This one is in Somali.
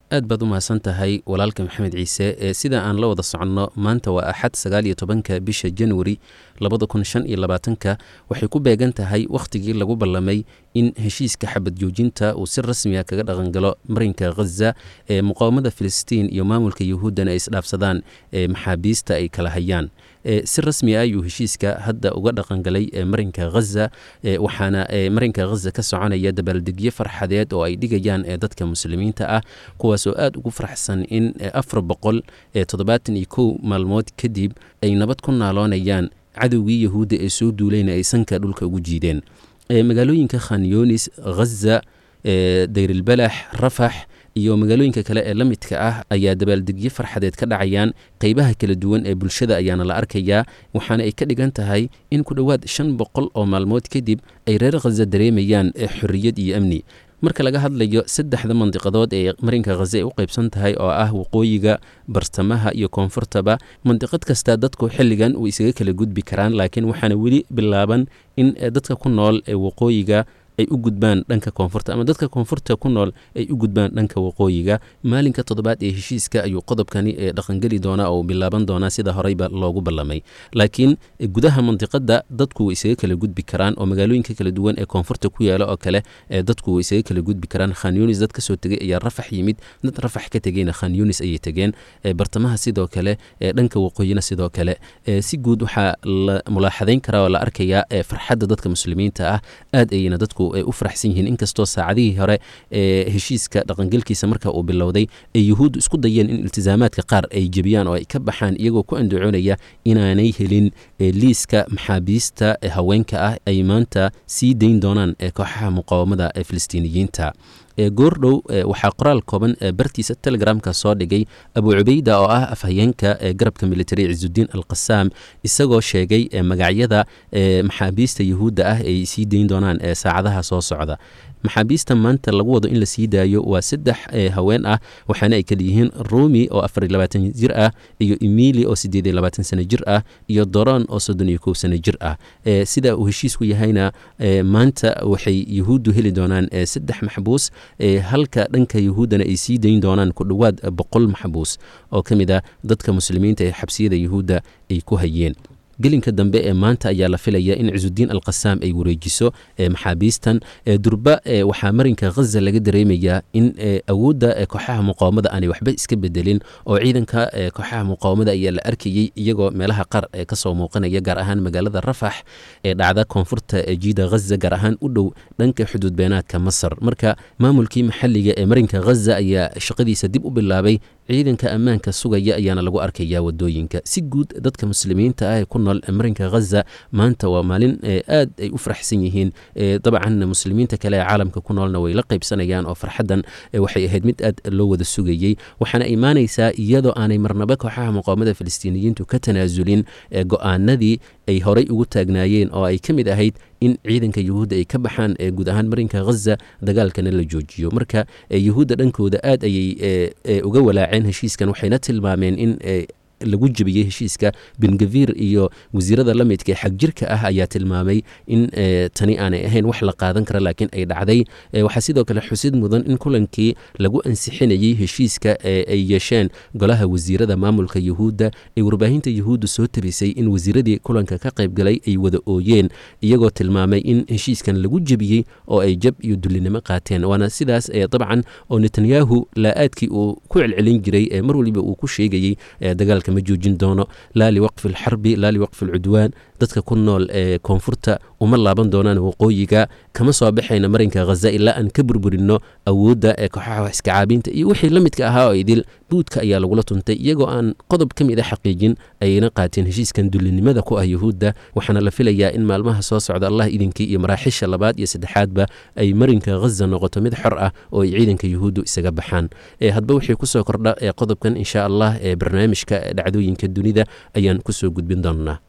aad baad u mahadsan tahay walaalka maxamed ciise ee sida aan la wada soconno maanta waa axad sagaal iyo tobanka bisha januari labada kun shan iyo labaatanka waxay ku beegan tahay wakhtigii lagu ballamay in heshiiska xabad joojinta uu si rasmiya kaga dhaqangalo marinka khaza ee muqaawamada filistiin iyo maamulka yuhuuddana ay isdhaafsadaan ee maxaabiista ay kala hayaan si rasmi ah ayuu heshiiska hadda uga dhaqangalay marinka khaza waxaana marinka khaza ka soconaya dabaaldegyo farxadeed oo ay dhigayaan dadka muslimiinta ah kuwaasoo aad ugu faraxsan in afar boqol toddobaatan iyo kow maalmood kadib ay nabad ku naaloonayaan cadowgii yahuudda ee soo duulayna ay sanka dhulka ugu jiideen magaalooyinka khan yunis khaza dayrilbalax rafax iyo magaalooyinka kale ee la midka ah ayaa dabaaldegyo farxadeed ka dhacayaan qeybaha kala duwan ee bulshada ayaana la arkayaa waxaana ay ka dhigan tahay in ku dhowaad shan boqol oo maalmood kadib ay reer khaza dareemayaan xorriyad iyo amni marka laga hadlayo saddexda mandiqadood ee marinka khaza ay u qaybsan tahay oo ah waqooyiga bartamaha iyo koonfurtaba mandiqad kasta dadku xilligan way isaga kala gudbi karaan laakiin waxaana weli bilaaban in dadka ku nool ee waqooyiga ay u gudbaan dhanka koonfurta ama dadka koonfurta ku nool ay u gudbaan dhanka waqooyiga maalinka toddobaad ee heshiiska ayuu qodobkani dhaqangeli doonaa oo bilaaban doonaa sida horeyba loogu ballamay laakiin gudaha mandiqada dadku way isaga kala gudbi karaan oo magaalooyinka kala duwan ee koonfurta ku yaala oo kale dadku way isaga kala gudbi karaan khan yunis dad kasoo tegay ayaa rafax yimid dad rafax ka tegeyna khan yunis ayay tegeen bartamaha sidoo kale dhanka waqooyina sidoo kale si guud waxaa la mulaaxadayn karaa oo la arkayaa farxadda dadka muslimiinta ah aad ayayna dadku ay u faraxsan yihiin inkastoo saacadihii hore ee heshiiska dhaqangelkiisa marka uu bilowday ay yuhuuddu isku dayeen in iltisaamaadka qaar ay jebiyaan oo ay ka baxaan iyagoo ku andacoonaya inaanay helin liiska maxaabiista haweenka ah ay maanta sii dayn doonaan kooxaha muqaawamada ee filistiiniyiinta goordhow waxaa qoraal kooban bartiisa telegramka soo dhigay abu cubeyda oo ah afhayeenka garabka militari ciisudiin alqasaam isagoo sheegay magacyada maxaabiista yuhuudda ah ay sii dayn doonaan saacadaha soo socda maxaabiista maanta lagu wado in la sii daayo waa saddex haween ah waxaana ay kala yihiin rumi oo afar iyo labaatan jir ah iyo emili oo siddeed iyo labaatan sano jir ah iyo doron oo soddon iyo kow sano jir ah sida uu heshiisku yahayna maanta waxay yuhuuddu heli doonaan saddex maxbuus halka dhanka yuhuuddana ay sii dayn doonaan ku dhowaad boqol maxbuus oo ka mid ah dadka muslimiinta ee xabsiyada yuhuudda ay ku hayeen gelinka dambe ee maanta ayaa la filaya in cisudiin alqasaam ay wareejiso maxaabiistan durba waxaa marinka khaza laga dareemayaa in awoodda kooxaha muqaawamada aanay waxba iska bedelin oo ciidanka kooxaha muqaawamada ayaa la arkayey iyagoo meelaha qaar kasoo muuqanaya gaar ahaan magaalada rafax ee dhacda koonfurta jiida khaza gaar ahaan u dhow dhanka xuduud beenaadka masar marka maamulkii maxalliga ee marinka khaza ayaa shaqadiisa dib u bilaabay ciidanka ammaanka sugaya ayaana lagu arkayaa wadooyinka si guud dadka muslimiinta ah ee ku nool marinka khaza maanta waa maalin aad ay u faraxsan yihiin dabcan muslimiinta kale ee caalamka ku noolna way la qaybsanayaan oo farxaddan waxay ahayd mid aad loo wada sugayey waxaana imaanaysaa iyadoo aanay marnaba kooxaha muqaawamada filistiiniyiintu ka tanaasulin go-aanadii ay horay ugu taagnaayeen oo ay ka mid ahayd in ciidanka yuhuudda ay ka baxaan guud ahaan marinka khaza dagaalkana la joojiyo marka yuhuudda dhankooda aad ayay uga walaaceen heshiiskan waxayna tilmaameen in lagu jebiyey heshiiska bengavir iyo wasiirada la midka ee xagjirka ah ayaa tilmaamay in tani aanay ahayn wax la qaadan kara laakiin ay dhacday waxaa sidoo kale xusid mudan in kulankii lagu ansixinayey heshiiska ay yeesheen golaha wasiirada maamulka yuhuudda ee warbaahinta yuhuudda soo tabisay in wasiiradii kulanka ka qaybgalay ay wada ooyeen iyagoo tilmaamay in heshiiskan lagu jebiyey oo ay jab iyo dullinimo qaateen waana sidaas dabcan oo netanyahu laa-aadkii uu ku celcelin jiray mar waliba uu ku sheegayey dagaalka ma joojin doono laa liwaqfi alxarbi laa liwaqfi alcudwaan dadka ku nool ee koonfurta uma laaban doonaan waqooyiga kama soo baxayna marinka khaza ilaa aan ka burburino awoodda ee kooxaha wax iska caabinta iyo wixii la midka ahaa oo idil buudka ayaa lagula tuntay iyagoo aan qodob ka mid a xaqiijin ayayna qaateen heshiiskan dullinimada ku ah yuhuudda waxaana la filayaa in maalmaha soo socda allah idinkii iyo maraaxisha labaad iyo saddexaadba ay marinka khaza noqoto mid xor ah oo ay ciidanka yuhuuddu isaga baxaan hadba wixii kusoo kordha ee qodobkan insha allah ee barnaamijka dhacdooyinka dunida ayaan kusoo gudbin doonnaa